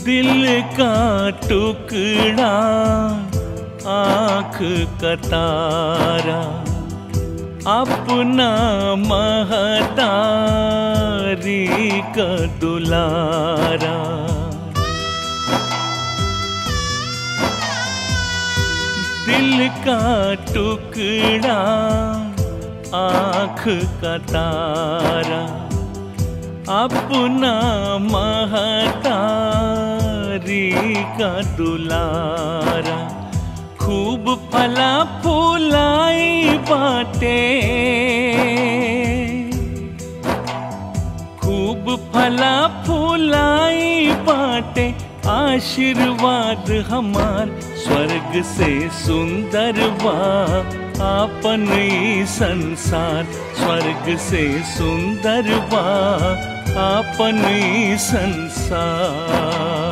दिल का टुकड़ा आँख का तारा अपना महतारी का दुलारा दिल का टुकड़ा आँख का तारा अपना महतारी का दुलारा खूब फला फूलाई बाटे खूब फला फूलाई बाटे आशीर्वाद हमार स्वर्ग से सुंदर बा आपन ई संसार स्वर्ग से सुंदर बा आपन ई संसार